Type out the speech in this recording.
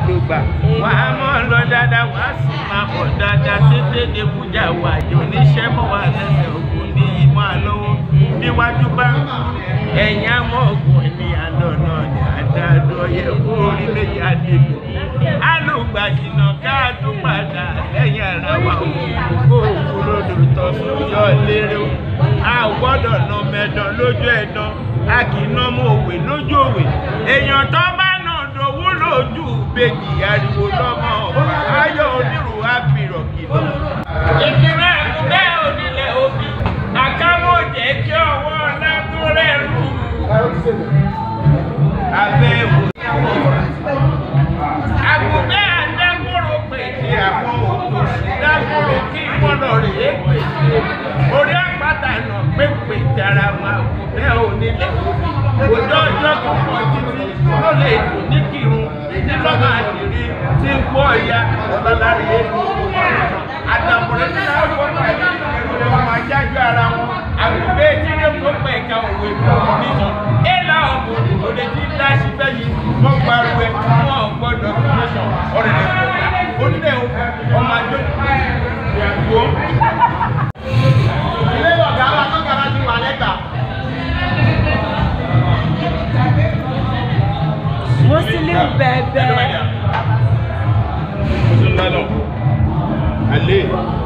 ló gbà wà á mọ̀ lọ dáadáa wà á sì máa bọ̀ dáadáa tètè dẹkùjà wà jò níṣẹ́ mọ́ wà lẹ́sẹ̀ ògùn ní ìmọ̀ àlọ́wọ́ níwájú bá ẹ̀yìn àwọn ògùn ẹ̀mí àlọ́nà ní àdáàdọ́ yẹ kó orí méjì àdìgbò alùgbàjìnà ká tó padà lẹ́yìn ara wa òkú kó òkú lódò tọ́sùn yọ lérè o a ò gbọ́dọ̀ nà mẹ́dàn lójú ẹ̀dán a kì í ná mọ́ òwe lójú òwe èèyàn tó bá nà dòwú lójú bèjì ariwo lọ́mọ ọba ayọ̀ onírú àbírọ̀ kìlọ̀. ìkìlọ̀ ẹ̀kúnlẹ̀ onílẹ̀ òbí àkáwọ̀ jẹ́ kí ọwọ́ ọ̀la tó rẹ̀ rú. abẹ́ wò àgùnbẹ́ àdágbòrò pèsè àwọn òkú dágbòrò kí gbọ́dọ̀ rèé pèsè orí àpáta nà pépè tara wọn àgùnbẹ́ onílẹ̀ òjò ọjọ́ kankan títí ló lè dùn ní kírun tí lọ́mọ àdìrí tí ń gbọ́ ìyá ọ̀làlárí èlò àtàkùnrin tí wọ́n fọ́ pẹ̀lú ẹ̀rù rẹ̀ wọ́n máa jájú ara wọn àgùnbẹ́ ìdílé tó pẹ̀ ká òwe fún nìyàn ẹ̀là ọ̀bùn òde tí ń dá síbẹ̀ yìí wọ́n gbárù ẹ̀ wọ́n gbọ́dọ̀ nation ọ̀rẹ́ rẹ̀ fún onílẹ̀ ọmọ àjọ ìyàwó. ilé ọ̀gá wa tó gara ti wà lẹ́gbà. Muslim bẹ̀bẹ̀. Muslim lálọ́, alẹ́.